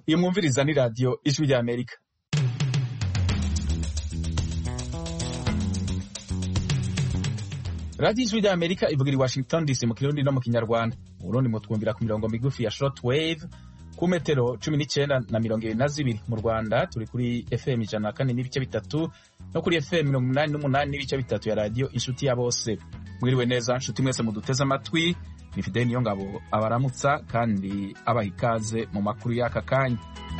iyo mwumviriza ni radiyo ijwi rya amerika radiyo ijwi rya amerika ivugira i washington dc mu kirundi no mu kinyarwanda mu burundi mutwumvira ku mirongo migufi ya short wave ku metero cumi n'icyenda na mirongo ibiri na zibiri mu rwanda turi kuri fm ijana na kane n'ibice bitatu no kuri fm mirongo inani n'umunani n'ibice bitatu ya radiyo inshuti ya bose mwiriwe neza nshuti mwese muduteze amatwi ni fideli niyo ngabo abaramutsa kandi abaha ikaze mu makuru y'aka kanya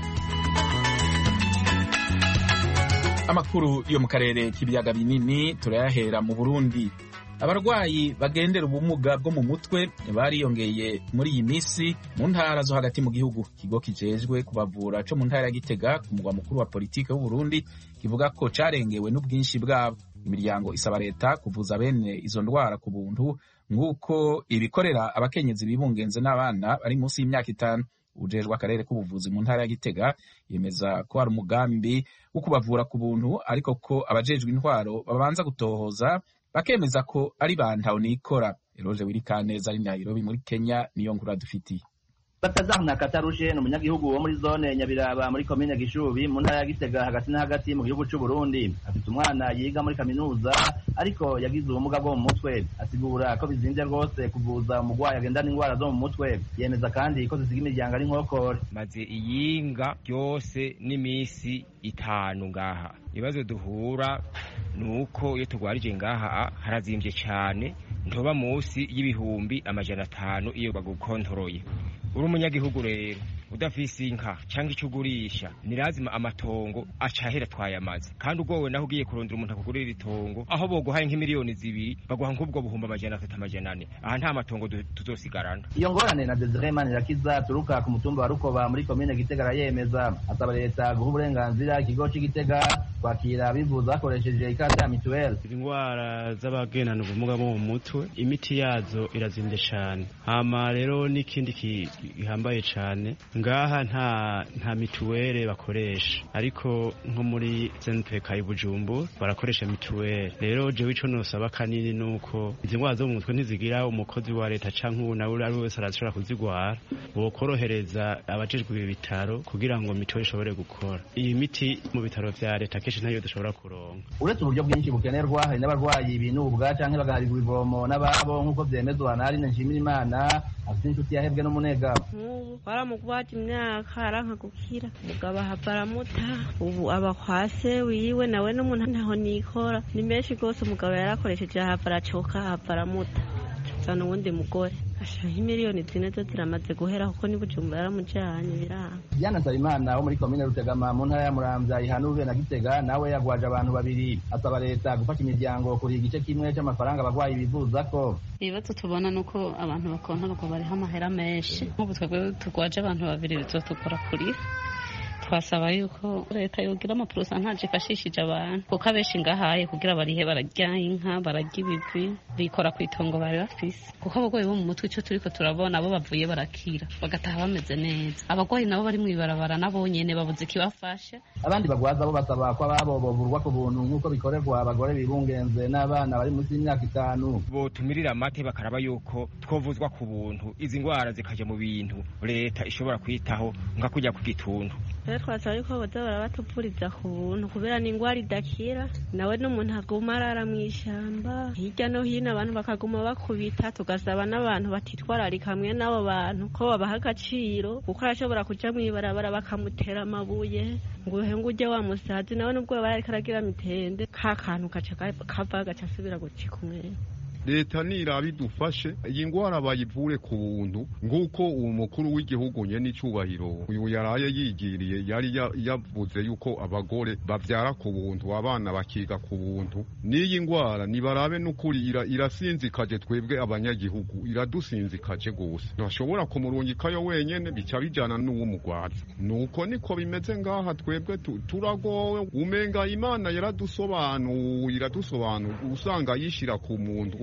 amakuru yo mu karere k'ibiyaga binini turayahera mu burundi abarwayi bagendera ubumuga bwo mu mutwe bariyongeye muri iyi minsi mu ntara zo hagati mu gihugu ikigo kijejwe kubavura co mu ntara ya gitega ku mugwa mukuru wa politike w'uburundi kivuga ko carengewe n'ubwinshi bwabo imiryango isaba leta kuvuza bene izo ndwara ku buntu nk'uko ibikorera abakenyezi bibungenze n'abana bari munsi y'imyaka itanu ujejwe akarere k'ubuvuzi mu ntara ya gitega yemeza ko hari umugambi wo kubavura ku buntu ariko ko abajejwe intwaro babanza gutohoza bakemeza ko ari ba ntahonikora eroje wirikaneza ari nairobi muri kenya niyo nkuru adufitiye batazamna katarushe ni umunyagihugu wo muri zone nyabiraba muri komine gishubi mu ntara ya gitega hagati na hagati mu gihugu c'u Burundi afite umwana yiga muri kaminuza ariko yagize ubumuga bwo mu mutwe asigura ko bizinvye rwose kuvuza umugwayi agendana ingwara zo mu mutwe yemeza kandi ko zisiga imiryango ari nkokore maze iyinga ryose n'imisi itanu ngaha ibibazo duhura ni uko iyo turwarije ngaha harazimvye cane ntoba munsi y'ibihumbi amajana atanu iyo bagukontoroye uri umunyagihugu rero udafise inka cyangwa icyo ugurisha ni lazima amatongo acahera twayamaze kandi ugowe naho ugiye kurondera umuntu akugurira itongo aho boguhaye nk'imiliyoni zibiri baguha nk'ubwo buhumbi amajana atatu amajana ane aha nta matongo tuzosigarana iyo ngorane na Desire Manirakiza turuka ku mutumba wa Rukoba muri komine Gitega arayemeza asaba leta guha uburenganzira ikigo c'Igitega kwakira abivuza bakoresheje ikarita ya mituweli indwara z'abagendana ubumuga bwo mu mutwe imiti yazo irazimvye cane hama rero n'ikindi gihambaye cane ngaha nta nta mituwele bakoresha ariko nko muri SNPK y'Ibujumbu barakoresha mituwele rero jewe ico nosaba kanini nuko izi ndwara zo mu mutwe ntizigira umukozi wa leta canke uwo nawe ari wese arashobora kuzigwara bokorohereza abajejwe ibi bitaro kugira ngo mituwele ishobore gukora iyi miti mu bitaro vya leta kenshi ntayo dushobora kuronka uretse uburyo bwinshi bukenerwa hari n'abarwayi binubwa canke bagaharirwa ivomo n'ababo nk'uko vyemezwa na Aline Nshimirimana afite inshuti yahebwe n'umunega nk'ubu baramugwaje imyaka aranka gukira mugabo ahava aramuta ubu aba kwa se wiwe nawe n'umuntu ntaho nikora ni menshi rwose umugabo yarakoresheje ahava aracoka ahava aramuta zana uwundi mugore ashiraho imiliyoni zine zo ziramaze guhera kuko ni Bujumbura yaramujanye biranga Diana Nsabimana wo muri komine Rutegama mu ntara ya Muramvya ihanurwe na Gitega nawe yagwaje abantu babiri asaba leta gufasha imiryango kuriha igice kimwe c'amafaranga abagwayi bivuza ko ibibazo tubona nuko abantu bakontorwa bariho amahera menshi nk'ubu twebwe turwaje abantu babiri bizotugora kuriha twasaba yuko leta yogira amapurosantaje ifashishije abantu kuko abenshi ngahaye kugira barihe bararya inka bararya ibivi bikora ku itongo bari bafise kuko abagwayi bo mu mutwe ico turiko turabona abo bavuye barakira bagataha bameze neza abagwayi nabo bari mw'ibarabara nabo nyene babuze ikibafasha abandi bagwaza bo basaba ko ababo bovurwa ku buntu nk'uko bikorerwa abagore bibungenze n'abana bari munsi y'imyaka itanu botumirira amate bakaraba yuko twovuzwa ku buntu izi ndwara zikaja mu bintu leta ishobora kwitaho nka kujya ku gituntu rero twasaba yuko boza barabatuvuriza ku buntu kubera ni ingwara idakira nawe n'umuntu aguma arara mw'ishamba hirya no hino abantu bakaguma bakubita tugasaba n'abantu batitwararika hamwe n'abo bantu ko babaha agaciro kuko arashobora kuja mw'ibarabara bakamutera amabuye ngo uhenge uje wa musazi nawe n'ubwo yaba yariko aragira mitende ka kantu kaca kava gaca asubira gucika umwere leta niraba idufashe iyi ngwara bayivure ku buntu nk'uko uwo mukuru w'igihugu nye n'icubahiro uyu yaraye yigiriye yari yavuze yuko abagore bavyara ku buntu abana bakiga ku buntu n'iyi ngwara nibarabe n'ukuri irasinzikaje twebwe abanyagihugu iradusinzikaje gose ntashobora kumurungikayo wenyene bica bijana n'uw'umugwaza nuko niko bimeze ngaha twebwe turagowe umenga imana yaradusobanuye iradusobanura usanga yishira ku muntu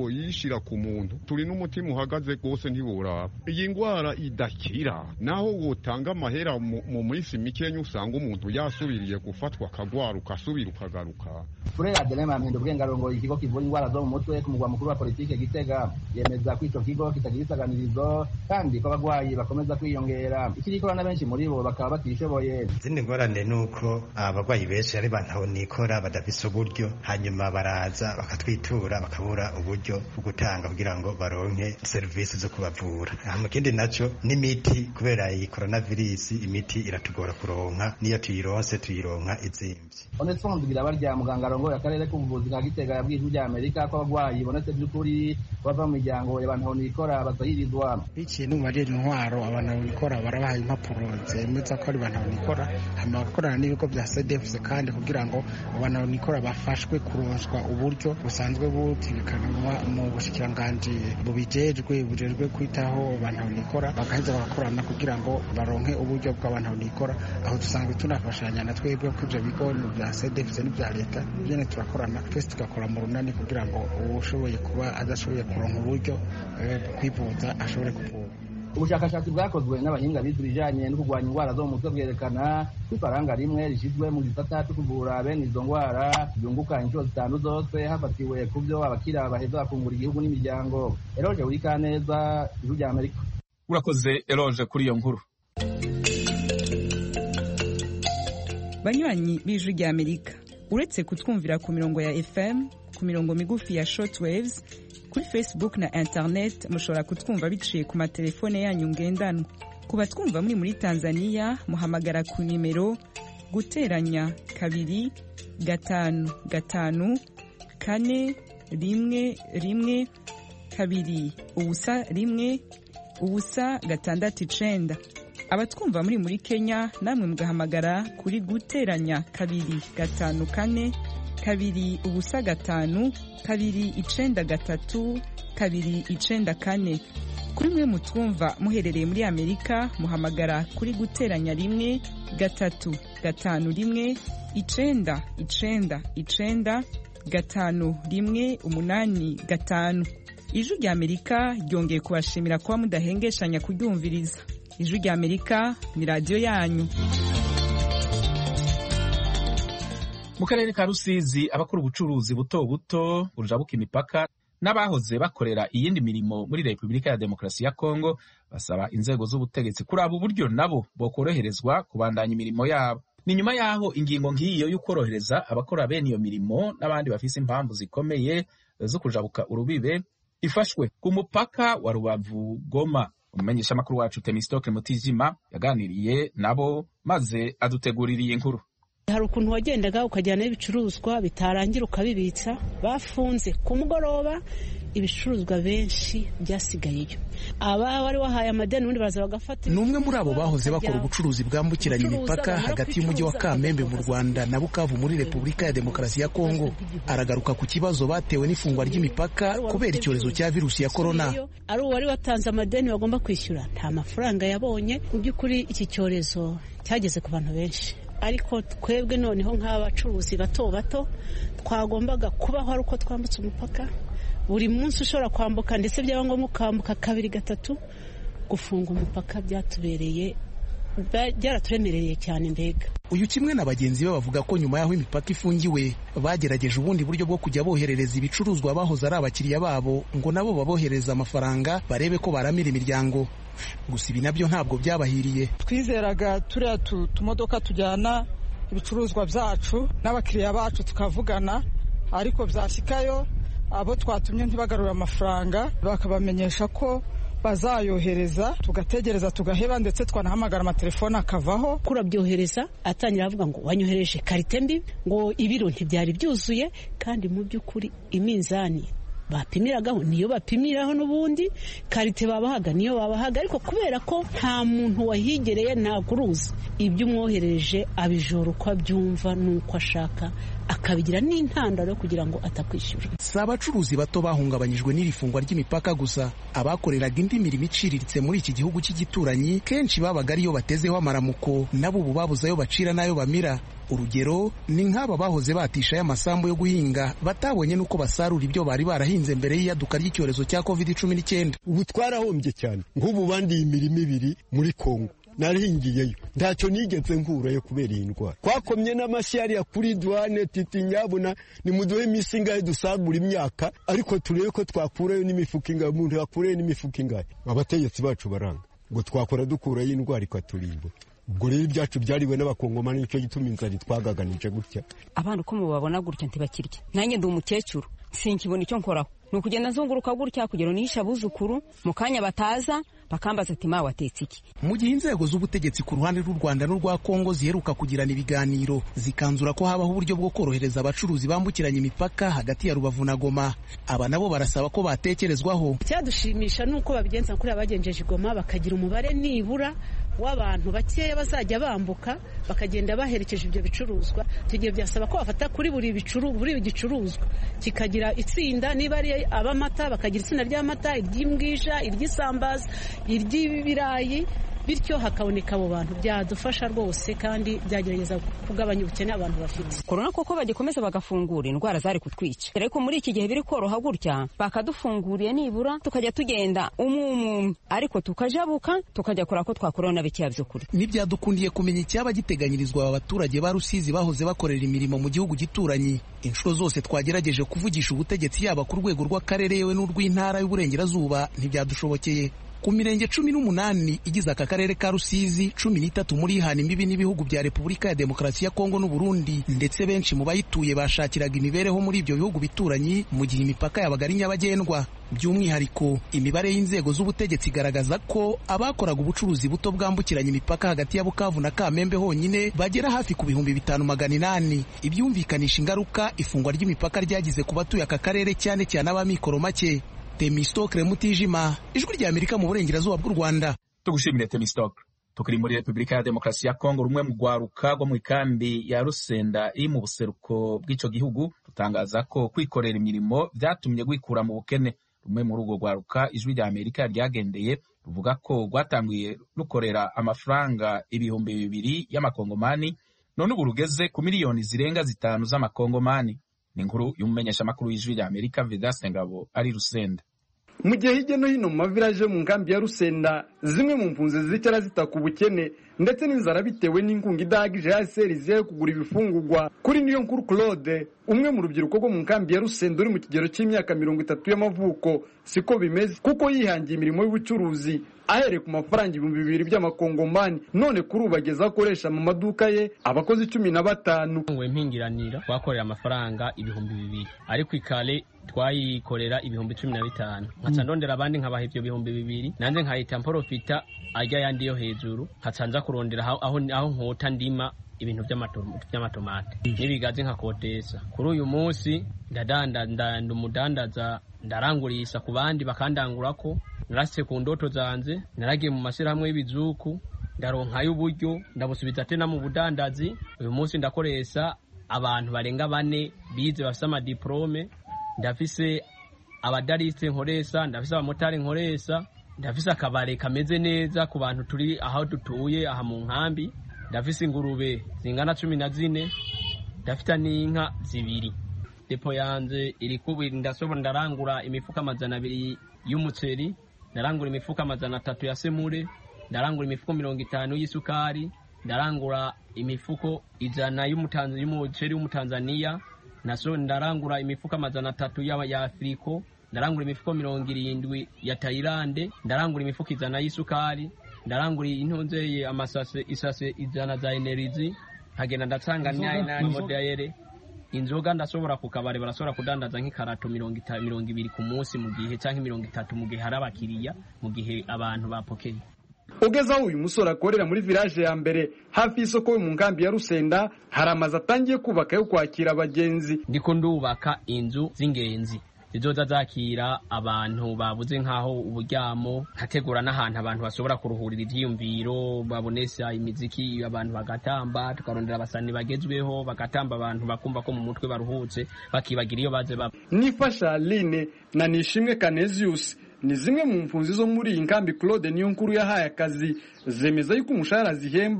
boyishira ku muntu turi n'umutima uhagaze rwose ntiworaba iyi ndwara idakira naho wotanga amahera mu minsi mikenya usanga umuntu yasubiriye gufatwa akagwara ugasubira ukagaruka furera adelema mpinda ubwengarongo ikigo kivura indwara zo mu mutwe ku mugwa mukuru wa politike gitega yemeza ko ico kigo kitagira isaganirizo kandi ko abagwayi bakomeza kwiyongera ikirikora na benshi muri bo bakaba batishoboye izindi ngorane ni uko abagwayi benshi ari bantaho nikora badafise uburyo hanyuma baraza bakatwitura bakabura uburyo bwo gutanga kugira ngo baronke serivisi zo kubavura mu kindi naco n'imiti kubera iyi coronavirus imiti iratugora kuronka niyo tuyironse tuyironka izimvye onesphore birabarya muganga arongoye akarere k'ubuvuzi ka gitega yabwiye ijwi rya amerika ko abagwayi bonetse by'ukuri bava mu miryango y'abantu nikora batahirizwa ikintu barira intwaro abantu nikora barabaha impapuro zemeza ko ari abantu nikora hanyuma bagakorana n'ibigo bya cdfc kandi kugira ngo abantu nikora bafashwe kuronswa uburyo busanzwe butegekanwa mu bushikiranganji bubijejwe bujejwe kwitaho abantu nikora bagaheza bagakorana kugira ngo baronke uburyo bw'abantu nikora aho dusanzwe tunafashanya na twebwe ko ivyo bigo bya cdfc n'ibya leta byene turakorana twese tugakora mu runani kugira ngo uwushoboye kuba adashoboye kuronka uburyo kwivuza ashobore kuvura ubushakashatsi bwakozwe n'abahinga bize ibijanye no kurwanya indwara zo mu mutwe bwerekana ko ifaranga rimwe rishyizwe mu gisata cyo kuvura bene izo ndwara ryunguka inshuro zitanu zose hafatiwe ku byo abakira baheza bakungura igihugu n'imiryango eroje wurikaneza ijwi rya amerika urakoze eroje kuri iyo nkuru banywanyi b'ijwi rya amerika uretse kutwumvira ku mirongo ya fm ku mirongo migufi ya shortwaves kuri facebook na internet mushobora kutwumva biciye ku matelefone yanyu ngendanwa ku batwumva muri muri tanzania muhamagara ku nimero guteranya kabiri gatanu gatanu kane rimwe rimwe kabiri ubusa rimwe ubusa gatandatu icenda abatwumva muri muri kenya namwe mugahamagara kuri guteranya kabiri gatanu kane kabiri ubusa gatanu kabiri icenda gatatu kabiri icenda kane kuri mwe mutwumva muherereye muri amerika muhamagara kuri guteranya rimwe gatatu gatanu rimwe icenda icenda icenda gatanu rimwe umunani gatanu ijwi rya amerika ryongeye kubashimira kuba mudahengeshanya kuryumviriza ijwi rya amerika ni radiyo yanyu mu karere ka rusizi abakora ubucuruzi buto buto bujabuka imipaka n'abahoze bakorera iyindi mirimo muri repubulika ya demokarasi ya kongo basaba inzego z'ubutegetsi kuraba uburyo nabo bokoroherezwa kubandanya imirimo yabo ni nyuma y'aho ingingo nk'iyo yo korohereza abakora bene iyo mirimo n'abandi bafise impamvu zikomeye zo kujabuka urubibe ifashwe ku mupaka wa rubavu goma umumenyeshamakuru wacu temistoke mutijima yaganiriye nabo maze adutegurira iyi nkuru hari ukuntu wagendaga ukajyana ibicuruzwa bitarangira ukabibitsa bafunze ku mugoroba ibicuruzwa benshi byasigayeyo aba wari wahaye amadeni ubundi baraza bagafata ni umwe muri abo bahoze bakora ubucuruzi bwambukiranya imipaka hagati y'umujyi wa kamembe mu rwanda na bukavu muri repubulika ya demokarasi ya kongo aragaruka ku kibazo batewe n'ifungwa ry'imipaka kubera icyorezo cya virusi ya korona ari uwari watanze amadeni bagomba kwishyura nta mafaranga yabonye mu by'ukuri iki cyorezo cyageze ku bantu benshi ariko twebwe noneho nk'abacuruzi bato bato twagombaga kubaho ari uko twambutse umupaka buri munsi ushobora kwambuka ndetse byaba ngombwa ukambuka kabiri gatatu gufunga umupaka byatubereye byaraturemereye cyane mbega uyu kimwe na bagenzi be bavuga ko nyuma y'aho imipaka ifungiwe bagerageje ubundi buryo bwo kujya boherereza ibicuruzwa bahoze ari abakiriya babo ngo nabo babohereza amafaranga barebe ko baramira imiryango gusa ibi nabyo ntabwo byabahiriye twizeraga turiya tumodoka tujyana ibicuruzwa byacu n'abakiriya bacu tukavugana ariko byashyikayo abo twatumye ntibagarure amafaranga bakabamenyesha ko bazayohereza tugategereza tugaheba ndetse twanahamagara amatelefone akavaho kurabyohereza atangira avuga ngo wanyohereje karite mbi ngo ibiro ntibyari byuzuye kandi mu by'ukuri iminzani bapimiragaho niyo bapimiraho n'ubundi karite babahaga niyo babahaga ariko kubera ko nta muntu wahigereye ntakuruzi ibyo umwohereje abijora uko abyumva n'uko ashaka akabigira n'intandaro kugira ngo atakwishyura si abacuruzi bato bahungabanyijwe n'iri fungwa ry'imipaka gusa abakoreraga indi mirimo iciriritse muri iki gihugu cy'igituranyi kenshi babaga ariyo batezeho amaramuko nabo ubu babuze ayo bacira n'ayo bamira urugero ni nk'aba bahoze batishayo amasambu yo guhinga batabonye n'uko basarura ibyo bari barahinze mbere y'iyaduka ry'icyorezo cya covid cumi n'icyenda ubu twarahombye cyane nk'ubu bandiye imirimo ibiri muri kongo narahingiyeyo ntacyo nigeze nkurayo kubera iyi ndwara twakomye n'amashyi hariya kuri duwane titi nyabuna nimuduhe iminsi ingahe dusagura imyaka ariko turebe ko twakurayo n'imifuka ingahe umuntu yakurayo n'imifuka ingahe abategetsi bacu baranga ngo twakora dukurayo indwara ikaturimbura ubwo rero ibyacu byariwe n'abakongomani nicyo gituma inzara itwagaganije gutya abana uko mubabona gutya ntibakirya nanjye ndi umukecuru sinkibona icyo nkoraho ni ukugenda nzunguruka gutya kugira unishe abuzukuru mu kanya bataza bakambaza ati mawe watetse iki mu gihe inzego z'ubutegetsi ku ruhande rw'u rwanda n'urwa kongo ziheruka kugirana ibiganiro zikanzura ko habaho uburyo bwo korohereza abacuruzi bambukiranya imipaka hagati ya rubavu na goma aba nabo barasaba ko batekerezwaho icyadushimisha ni uko babigenza kuri abagenjeje igoma bakagira umubare nibura w'abantu bakeya bazajya bambuka bakagenda baherekeje ibyo bicuruzwa icyo gihe byasaba ko bafata kuri buri buri gicuruzwa kikagira itsinda niba ari ab'amata bakagira itsinda ry'amata iry'imbwija iry'isambaza iry'ibirayi bityo hakaboneka abo bantu byadufasha rwose kandi byagerageza kugabanya ubukene abantu bafite korona koko bagikomeza bagafungura indwara zari kutwica ariko muri iki gihe biri koroha gutya bakadufunguriye nibura tukajya tugenda umwe umwe ariko tukajabuka tukajya kora ko twakuraho na bikeya byo kurya ntibyadukundiye kumenya icyaba giteganyirizwa aba baturage ba rusizi bahoze bakorera imirimo mu gihugu gituranyi inshuro zose twagerageje kuvugisha ubutegetsi yaba ku rwego rw'akarere yewe n'urw'intara y'uburengerazuba ntibyadushobokeye ku mirenge cumi n'umunani igize aka karere ka rusizi cumi n'itatu muri ihana imbibi n'ibihugu bya repubulika ya demokarasi ya kongo n'uburundi ndetse benshi mu bayituye bashakiraga imibereho muri ibyo bihugu bituranyi mu gihe imipaka yabaga ari nyabagendwa by'umwihariko imibare y'inzego z'ubutegetsi igaragaza ko abakoraga ubucuruzi buto bwambukiranya imipaka hagati ya bukavu na kamembe honyine bagera hafi ku bihumbi bitanu magana inani ibyumvikanisha ingaruka ifungwa ry'imipaka ryagize ku batuye aka karere cyane cyane ab'amikoro make temistokre mutijima ijwi rya amerika mu burengerazuba bw'u rwanda tugushimire temistokre tukiri muri repubulika ya demokarasi ya kongo rumwe mu rwaruka rwo mu ikambi ya rusenda iri mu buseruko bw'icyo gihugu rutangaza ko kwikorera imirimo byatumye rwikura mu bukene rumwe muri urwo rwaruka ijwi rya amerika ryagendeye ruvuga ko rwatangiye rukorera amafaranga ibihumbi bibiri y'amakongomani none ubu rugeze ku miliyoni zirenga zitanu z'amakongomani ni inkuru y'umumenyeshamakuru w'ijwi rya amerika vedaste ngabo ari rusenda mu gihe hirya no hino mu mavilaje yo mu nkambi ya rusenda zimwe mu mpunzi zicara zitaka ubukene ndetse n'inzara bitewe n'inkunga idahagije ya serisi yo kugura ibifungurwa kuri niyo nkuru claude umwe mu rubyiruko rwo mu nkambi ya rusenda uri mu kigero cy'imyaka mirongo itatu y'amavuko siko bimeze kuko yihangiye imirimo y'ubucuruzi ahereye ku mafaranga ibihumbi bibiri by'amakongomani none kuri ubu ageze akoresha mu maduka ye abakozi cumi na batanu ngo impingiranira twakorera amafaranga ibihumbi bibiri ariko ikale twayikorera ibihumbi cumi na bitanu nkaca ndondera abandi nkabaha ibyo bihumbi bibiri nanjye nkahita mporofita ajya yandi yo hejuru nkaca nza kurondera aho, aho, aho nkota ndima ibintu by'amatomate n'ibigazi nkakotesa kuri uyu munsi ndadanda nda umudandaza ndarangurisha ku bandi bakandangurako narasitse ku ndoto zanje naragiye mu mashyirahamwe y'ibizuku ndaronkayo uburyo ndabusubiza tena mu budandazi uyu munsi ndakoresha abantu barenga bane bize bafise amadiplome ndafise abadarisite nkoresha ndafise abamotari nkoresha ndafise akabare kameze neza ku bantu turi aho dutuye aha mu nkambi ndafise ingurube zingana cumi na zine ndafite n'inka zibiri depo yanjye iri kubiri ndasobora ndarangura imifuka amajana abiri y'umuceri ndarangura imifuka amajana atatu ya semure ndarangura imifuko mirongo itanu y'isukari ndarangura imifuko ijana y'umuceri w'umutanzaniya naso ndarangura imifuko amajana atatu ya afuriko ndarangura imifuko mirongo irindwi ya tayilande ndarangura imifuko ijana y'isukari ndarangura intunzeye amasase isase ijana za enerizi nkagenda ndatanga modayere inzoga ndashobora ku kabari barashobora kudandaza nk'ikarato mirongo ibiri ku munsi mu gihe cyangwa mirongo itatu mu gihe hari abakiriya mu gihe abantu bapokeye ugeze aho uyu musore akorera muri village ya mbere hafi y'isoko yo mu nkambi ya rusenda hari amazu atangiye kubaka yo kwakira abagenzi ndiko ndubaka inzu z'ingenzi zizoza zakira abantu babuze nk'aho uburyamo nkategura n'ahantu abantu bashobora kuruhurira ivyiyumviro babonesha imiziki abantu bagatamba tukarondera abasani bagezweho bagatamba abantu bakumva ko mu mutwe baruhutse bakibagira iyo baze baba nifasha aline na nishimwe canesius ni zimwe mu mpunzi zo muri iyi nkambi claude niyo nkuru yahaye akazi zemeza yuko umushahara zihemba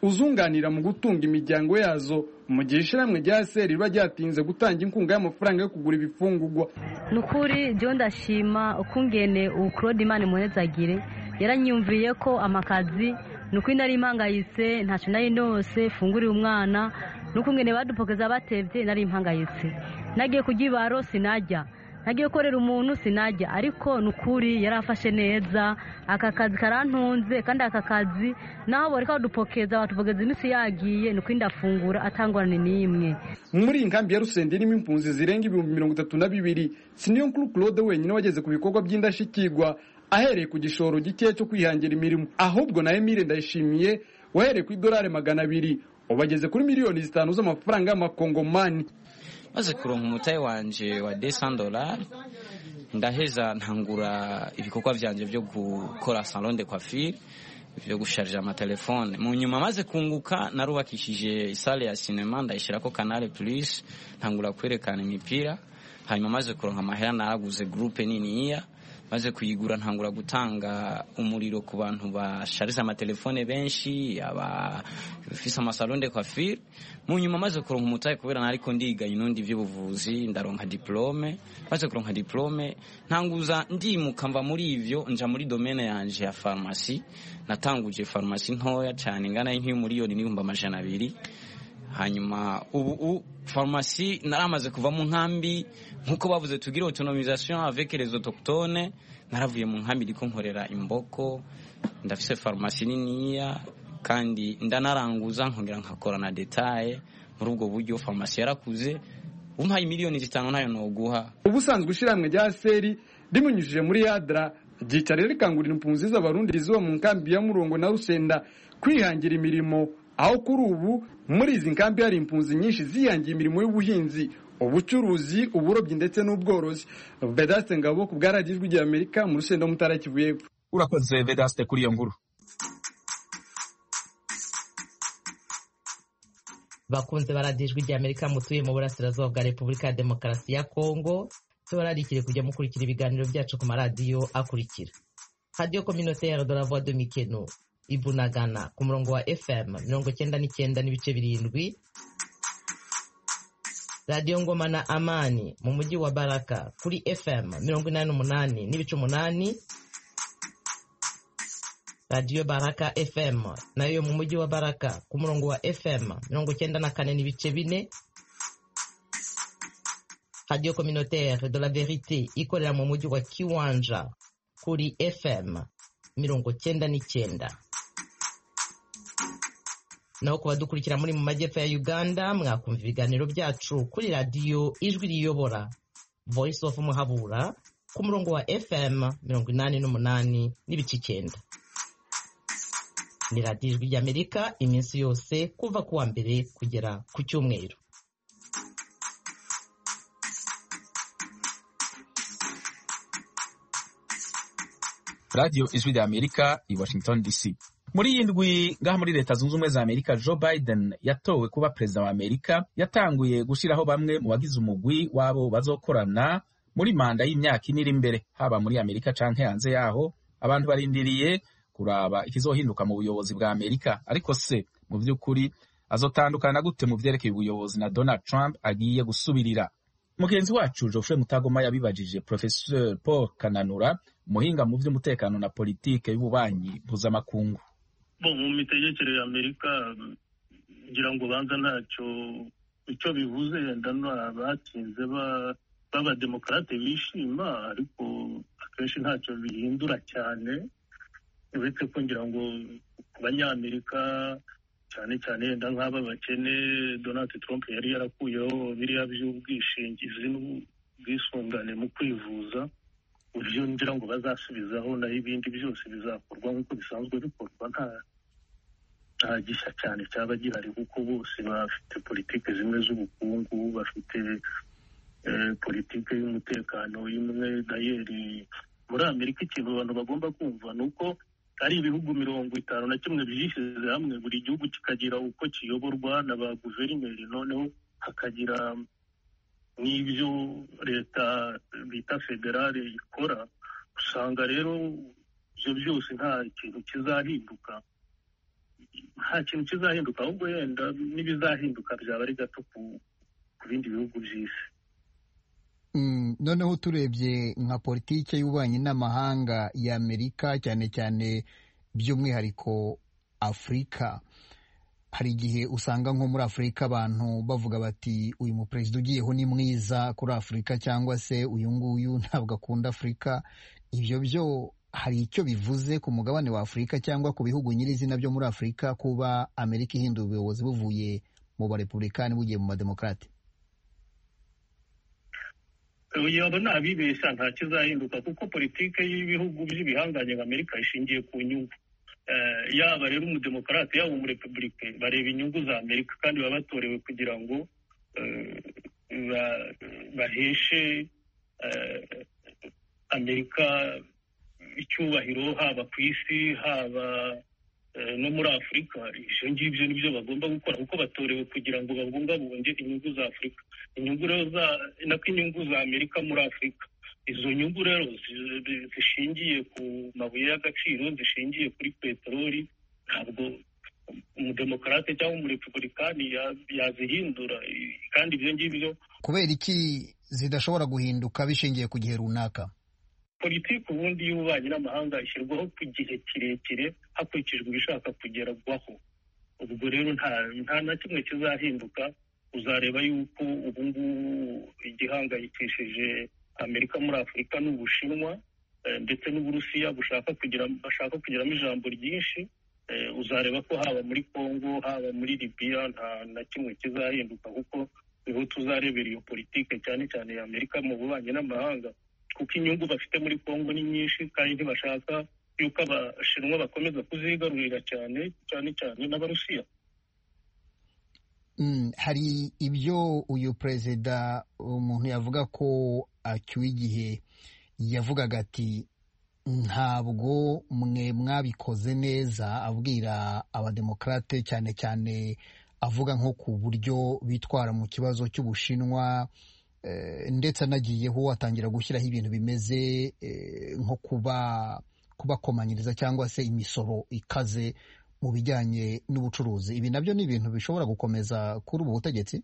uzunganira mu gutunga imiryango yazo mu gihe ishyirahamwe rya seri riba ryatinze gutanga inkunga y'amafaranga yo kugura ibifungurwa ni ukuri byo ndashima ukungene ubu claude imana imuhezagire yaranyumviye ko amakazi ni ukuri nari impangayitse ntacyo nari nose funguriye umwana n'ukungene badupokeza batebye nari impangayitse nagiye kurya ibaro sinajya nagiye gukorera umuntu sinajya ariko ni ukuri yari afashe neza aka kazi karantunze kandi aka kazi naho bareka badupokeza batupokeza iminsi yagiye ni ukuri ndafungura atangorane n'imwe muri iyi nkambi ya rusende irimo impunzi zirenga ibihumbi mirongo itatu na bibiri si niyo nkuru claude wenyine wageze ku bikorwa by'indashyikirwa ahereye ku gishoro gikeya cyo kwihangira imirimo ahubwo na emile ndayishimiye wahereye ku idolari magana abiri ubu ageze kuri miliyoni zitanu z'amafaranga y'amakongomani maze kuronka umutahe wanje wa desan dolari ndaheza ntangura ibikorwa vyanje vyo gukora salon de coiffure vyo gusharija amatelefone mu nyuma maze kunguka narubakishije isale ya sinema ndayishirako canal plus ntangura kwerekana imipira hanyuma maze kuronka amahera naraguze groupe niniya maze kuyigura ntangura gutanga umuriro ku bantu bashariza amatelefone benshi abafise amasalon de coiffure mu nyuma maze kuronka umutahe kubera nariko ndiga inundi vy'ubuvuzi ndaronka diplome maze kuronka diplome ntanguza ndimuka mva muri ivyo nja muri domaine yanje ya farumasi natanguje farumasi ntoya cane ingana nk'iy'umuriyoni n'ibihumbi amajana abiri hanyuma ubu farumasi naramaze kuva mu nkambi nk'uko bavuze tugire autonomisation avec les autochtones naravuye mu nkambi ndiko nkorera imboko ndafise farumasi niniya kandi ndanaranguza nkongera nkakora na detaye muri ubwo buryo farumasi yarakuze umpaye miliyoni zitanu ntayo noguha ubusanzwe ishyirahamwe rya seri rimunyujije muri yadra ryicara rikangurira impunzi z'abarundi ziba mu nkambi ya murongo na rusenda kwihangira imirimo aho kuri ubu muri izi nkambi hari impunzi nyinshi zihangiye imirimo y'ubuhinzi ubucuruzi uburobyi ndetse n'ubworozi vedaste ngabo ku bwaragijwe igihe amerika mu rusenda mutara kivu y'epfo urakoze vedaste kuri iyo nkuru bakunze baradijwe igihe amerika mutuye mu burasirazuba bwa repubulika ya demokarasi ya kongo tubararikire kujya mukurikira ibiganiro byacu ku maradiyo akurikira radiyo communautaire de la voix de mikeno ibunagana ku murongo wa fm mirongo cyenda n'icyenda n'ibice birindwi radiyo ngoma na amani mu mujyi wa baraka kuri fm mirongo inani n'umunani n'ibice umunani radiyo baraka fm nayo mu mujyi wa baraka ku murongo wa fm mirongo cyenda na kane n'ibice bine radiyo communautaire de la verite ikorera mu mujyi wa kiwanja kuri fm mirongo cyenda n'icyenda naho ku badukurikira muri mu majyepfo ya uganda mwakumva ibiganiro byacu kuri radiyo ijwi riyobora voice of muhabura ku murongo wa fm mirongo inani n'umunani n'ibice icyenda ni radiyo ijwi ry'amerika iminsi yose kuva ku wa mbere kugera ku cyumweru radiyo ijwi rya amerika i washington dc muri iyi ndwi ngaha muri leta zunze ubumwe za amerika joe biden yatowe kuba perezida wa amerika yatanguye gushyiraho bamwe mu bagize umugwi w'abo bazokorana muri manda y'imyaka ine iri imbere haba muri amerika canke hanze yaho abantu barindiriye kuraba ikizohinduka mu buyobozi bwa amerika ariko se mu by'ukuri azotandukana gute mu vyerekeye ubuyobozi na donald trump agiye gusubirira mugenzi wacu geoffrey mutagoma yabibajije professeur paul kananura umuhinga mu by'umutekano na politike y'ububanyi mpuzamakungu mu mitegekere ya amerika ngira ngo banza ntacyo icyo bivuze wenda abatsinze b'abademokarate bishima ariko akenshi ntacyo bihindura cyane uretse ko ngira ngo ku banyamerika cyane cyane wenda nk'aba bakene donald trump yari yarakuyeho biriya by'ubwishingizi n'ubwisungane mu kwivuza uburyo ngira ngo bazasubizaho naho ibindi byose bizakorwa nk'uko bisanzwe bikorwa nta nta gishya cyane cyaba gihari kuko bose bafite politiki zimwe z'ubukungu bafite politiki y'umutekano imwe dayeri muri amerika ikintu abantu bagomba kumva ni uko ari ibihugu mirongo itanu na kimwe byishyize hamwe buri gihugu kikagira uko kiyoborwa na ba guverineri noneho hakagira n'ibyo leta bita federale ikora usanga rero ibyo byose nta kintu kizahinduka nta kintu kizahinduka ahubwo yenda n'ibizahinduka byaba ari gato ku bindi bihugu by'isi noneho turebye nka politiki y'ububanyi n'amahanga y'amerika cyane cyane by'umwihariko afurika hari igihe usanga nko muri afurika abantu bavuga bati uyu muperezida ugiyeho ni mwiza kuri afurika cyangwa se uyu nguyu ntabwo akunda afurika ibyo byo hari icyo bivuze ku mugabane wa afurika cyangwa ku bihugu nyirizina byo muri afurika kuba amerika ihindura ubuyobozi buvuye mu barepubulikani bugiye mu bademokarate yaba ntabibeshya nta kizahinduka kuko politiki y'ibihugu by'ibihangange nka amerika ishingiye ku nyungu yaba rero umudemokarate yaba umurepubulike bareba inyungu za amerika kandi baba batorewe kugira ngo baheshe amerika icyubahiro haba ku isi haba no muri afurika ibyo ngibyo nibyo bagomba gukora kuko batorewe kugira ngo babungabunge inyungu za afurika inyungu rero nako inyungu za amerika muri afurika izo nyungu rero zishingiye ku mabuye y'agaciro zishingiye kuri peteroli ntabwo umudemokarate cyangwa umurepubulikani yazihindura kandi ibyo ngibyo kubera iki zidashobora guhinduka bishingiye ku gihe runaka politiki ubundi y'ububanyi n'amahanga ishyirwaho ku gihe kirekire hakurikijwe ibishaka kugerwaho ubwo rero nta na kimwe kizahinduka uzareba yuko ubu ngubu igihangayikishije amerika muri afurika n'ubushinwa ndetse n'uburusiya bushaka kugira bashaka kugiramo ijambo ryinshi uzareba ko haba muri congo haba muri libiya nta na kimwe kizahinduka kuko niho tuzarebera iyo politiki cyane cyane ya amerika mu bubanyi n'amahanga kuko inyungu bafite muri congo ni nyinshi kandi ntibashaka yuko abashinwa bakomeza kuzigarurira cyane cyane cyane n'abarusiya hari ibyo uyu perezida umuntu yavuga ko acyuye igihe yavugaga ati ntabwo mwe mwabikoze neza abwira abademokarate cyane cyane avuga nko ku buryo bitwara mu kibazo cy'ubushinwa ndetse anagiyeho atangira gushyiraho ibintu bimeze nko kuba kubakomanyiriza cyangwa se imisoro ikaze mu bijyanye n'ubucuruzi ibi nabyo ni ibintu bishobora gukomeza kuri ubu butegetsi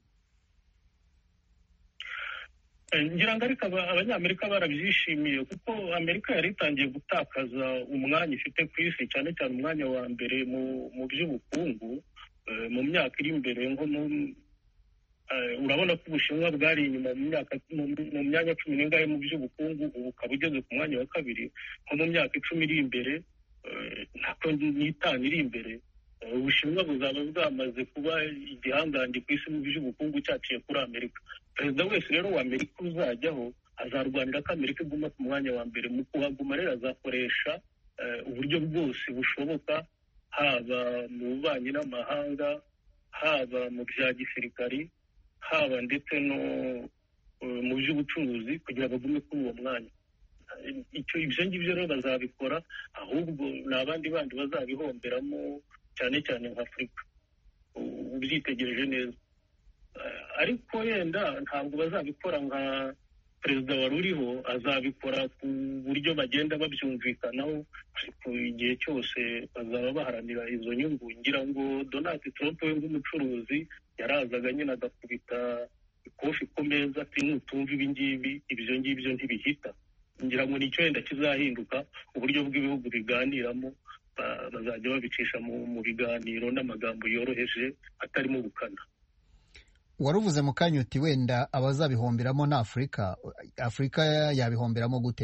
ngira ngo ariko abanyamerika barabyishimiye kuko amerika yari itangiye gutakaza umwanya ifite ku isi cyane cyane umwanya wa mbere mu by'ubukungu mu myaka iri imbere nko mu urabona ko ubushinwa bwari inyuma mu myanya cumi n'ingahe mu by'ubukungu ubu ukaba ugeze ku mwanya wa kabiri nko mu myaka icumi iri imbere ntabwo n'itanu iri imbere ubushinwa buzaba bwamaze kuba igihangange ku isi mu by'ubukungu cyaciye kuri amerika perezida wese rero wa amerika uzajyaho azarwanira ko amerika iguma ku mwanya wa mbere mu kuhaguma rero azakoresha uburyo bwose bushoboka haba mu bubanyi n'amahanga haba mu bya gisirikari haba ndetse no mu by'ubucuruzi kugira ngo bagume kuri uwo mwanya ibyo ngibyo rero bazabikora ahubwo ni abandi bandi bazabihomberamo cyane cyane nka afurika ubyitegereje neza ariko yenda ntabwo bazabikora nka perezida wari uriho azabikora ku buryo bagenda babyumvikanaho ariko igihe cyose bazaba baharanira izo nyungu ngira ngo donald trump we nk'umucuruzi yarazaga nyine agakubita ikofi ku meza ati nutumva ibi ngibi ibyo ngibyo ntibihita ngira ngo nicyo wenda kizahinduka uburyo bw'ibihugu biganiramo bazajya babicisha mu biganiro n'amagambo yoroheje atarimo ubukana wari uvuze mu kanya uti wenda abazabihomberamo ni afurika afurika yabihomberamo gute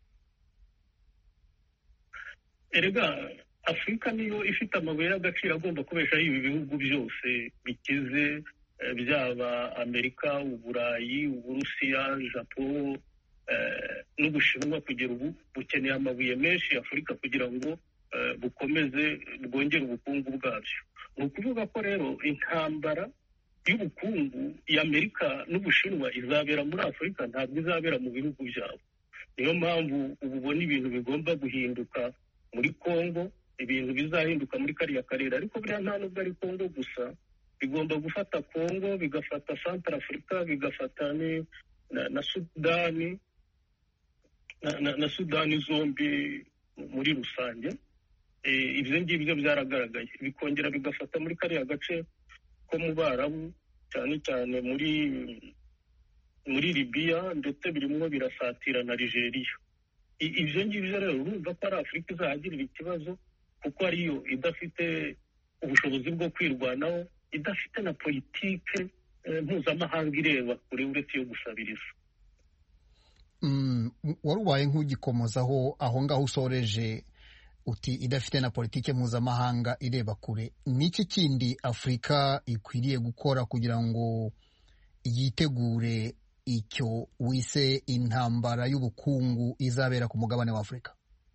erega afurika niyo ifite amabuye y'agaciro agomba kubeshaho ibi bihugu byose bikize byaba amerika uburayi uburusiya japo n'ubushinwa kugera ubu bukeneye amabuye menshi afurika kugira ngo bukomeze bwongere ubukungu bwabyo ni ukuvuga ko rero intambara y'ubukungu y'amerika n'ubushinwa izabera muri afurika ntabwo izabera mu bihugu byabo niyo mpamvu ubu ubona ibintu bigomba guhinduka muri congo ibintu bizahinduka muri kariya karere ariko buriya nta nubwo ari congo gusa bigomba gufata congo bigafata santara afurika bigafata na sudani na sudani zombi muri rusange ibyo ngibyo byaragaragaye bikongera bigafata muri kariya gace ko mu barabu cyane cyane muri muri libiya ndetse birimo birasatira na nigeria ibyo ngibyo rero urumva ko ari afurika izahagirira ikibazo kuko ariyo idafite ubushobozi bwo kwirwanaho idafite na politike mpuzamahanga ireba kure uretse iyo gusabiriza wari ubaye nk'ugikomozaho aho ngaho usoreje uti idafite na politike mpuzamahanga ireba kure ni iki kindi afurika ikwiriye gukora kugira ngo yitegure icyo wise intambara y'ubukungu izabera ku mugabane wa afurika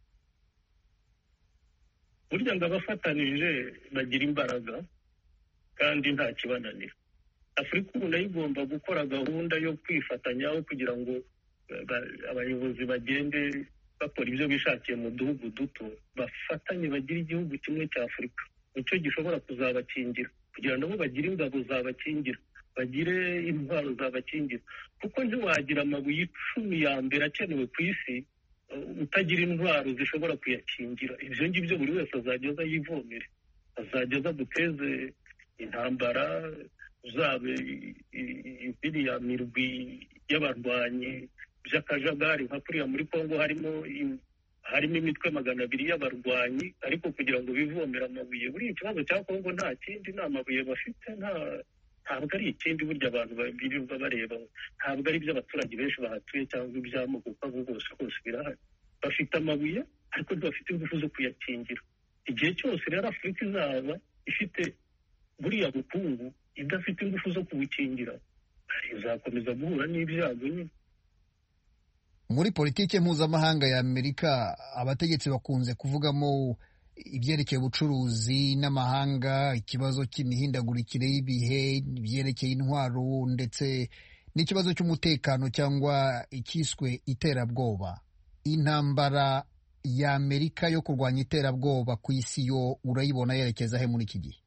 burya ngo abafatanije bagira imbaraga kandi nta kibananira afurika ubu nayo igomba gukora gahunda yo kwifatanyaho kugira ngo abayobozi bagende bakora ibyo bishakiye mu duhugu duto bafatanye bagire igihugu kimwe cya afurika nicyo gishobora kuzabakingira kugira ngo nabo bagire ingabo zabakingira bagire intwaro zabakingira kuko ntiwagira amabuye icumi ya mbere akenewe ku isi utagira intwaro zishobora kuyakingira ibyo ngibyo buri wese azajya aza yivomere azajya aza duteze intambara zaba iriya mirwi y'abarwanyi by'akajagari nka kuriya muri congo harimo harimo imitwe magana abiri y'abarwanyi ariko kugira ngo bivomere amabuye buriya ikibazo cya congo nta kindi nta mabuye bafite nta ntabwo ari ikindi burya abantu birirwa bareba ntabwo ari iby'abaturage benshi bahatuye cyangwa iby'amoko kuko abo bose hose birahari bafite amabuye ariko ntibafite ingufu zo kuyakingira igihe cyose rero afurika izaba ifite buriya bukungu idafite ingufu zo kubukingira izakomeza guhura n'ibyago nyine muri politiki mpuzamahanga ya amerika abategetsi bakunze kuvugamo ibyerekeye ubucuruzi n'amahanga ikibazo cy'imihindagurikire y'ibihe ibyerekeye intwaro ndetse n'ikibazo cy'umutekano cyangwa icyiswe iterabwoba intambara ya amerika yo kurwanya iterabwoba ku isi yo urayibona yerekeza he muri iki gihe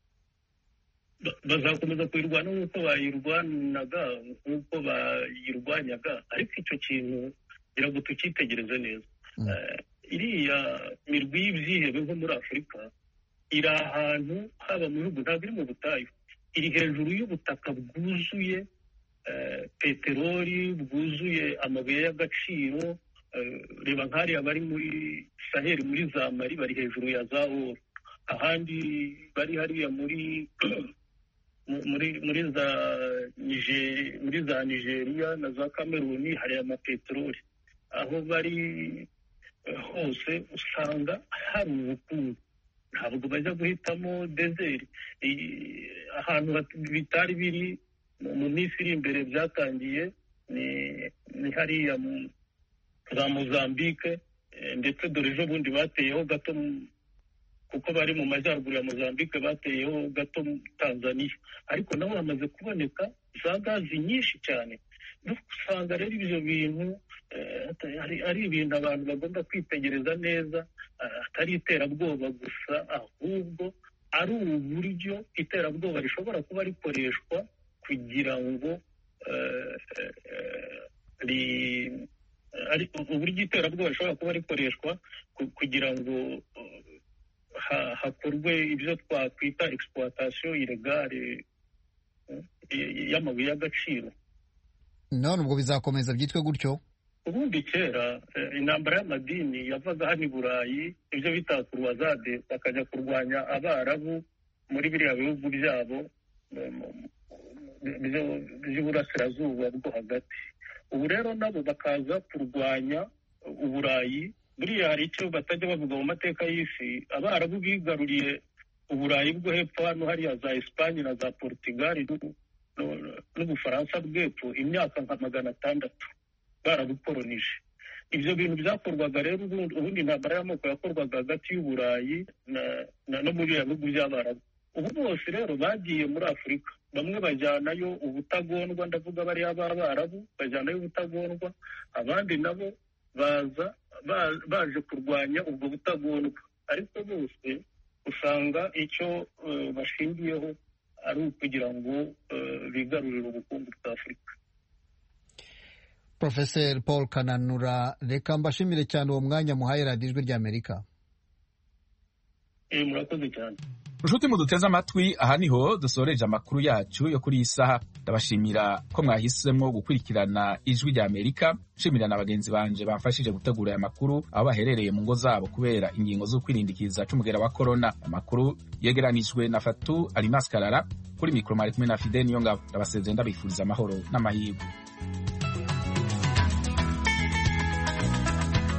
bazakomeza kuyirwana nk'uko bayirwanaga nk'uko bayirwanyaga ariko icyo kintu kugira ngo tucyitegereze neza iriya mirwi y'ibyihebe nko muri afurika iri ahantu haba mu bihugu ntabwo iri mu butayu iri hejuru y'ubutaka bwuzuye peteroli bwuzuye amabuye y'agaciro reba nk'ariya bari muri saheli muri za mari bari hejuru ya za oro ahandi bari hariya muri muri muri za muri za nigeria na za kameruni hari amapeteroli aho bari hose usanga hari ubukungu ntabwo bajya guhitamo dezeri ahantu bitari biri mu minsi iri imbere byatangiye ni hariya za mozambique ndetse dore ejo bundi bateyeho gato kuko bari mu majyaruguru ya mozambique bateyeho gato tanzania ariko naho hamaze kuboneka za gazi nyinshi cyane usanga rero ibyo bintu ari ibintu abantu bagomba kwitegereza neza atari iterabwoba gusa ahubwo ari uburyo iterabwoba rishobora kuba rikoreshwa kugira ngo uburyo iterabwoba rishobora kuba rikoreshwa kugira ngo hakorwe ibyo twakwita egisipuwatasiyo iregare y'amabuye y'agaciro none ubwo bizakomeza byitwe gutyo ubundi kera intambara y'amadini yavaga hano i burayi ibyo bita kuruwazade bakajya kurwanya abarabu muri biriya bihugu byabo by'iburasirazuba bwo hagati ubu rero nabo bakaza kurwanya uburayi buriya hari icyo batajya bavuga mu mateka y'isi abarabu bigaruriye uburayi bwo hepfo hano hariya za esipanye na za portugali n'ubufaransa bw'epfo imyaka nka magana atandatu barabukoronije ibyo bintu byakorwaga rero ubundi intambara y'amoko yakorwaga hagati y'uburayi no muri biriya bihugu by'abarabu ubu bose rero bagiye muri afurika bamwe bajyanayo ubutagondwa ndavuga bariya b'abarabu bajyanayo ubutagondwa abandi nabo baza baje kurwanya ubwo butagondwa ariko bose usanga icyo bashingiyeho ari ukugira ngo bigarurire ubukungu bwa afurika Profeseri paul kananura reka mbashimire cyane uwo mwanya muhaye radiyo ijwi ry'amerika eh murakoze cyane nshuti muduteze amatwi aha niho dusoreje amakuru yacu yo kuri iyi saha ndabashimira ko mwahisemo gukurikirana ijwi rya amerika nshimira na bagenzi banje bamfashije gutegura aya makuru aho baherereye mu ngo zabo kubera ingingo zo kwirindikiza c'umugera wa korona amakuru yegeranijwe na fatu alimas karara kuri mikoro mwari kumwe na fide niyo ngabo ndabasezeye ndabifuriza amahoro n'amahirwe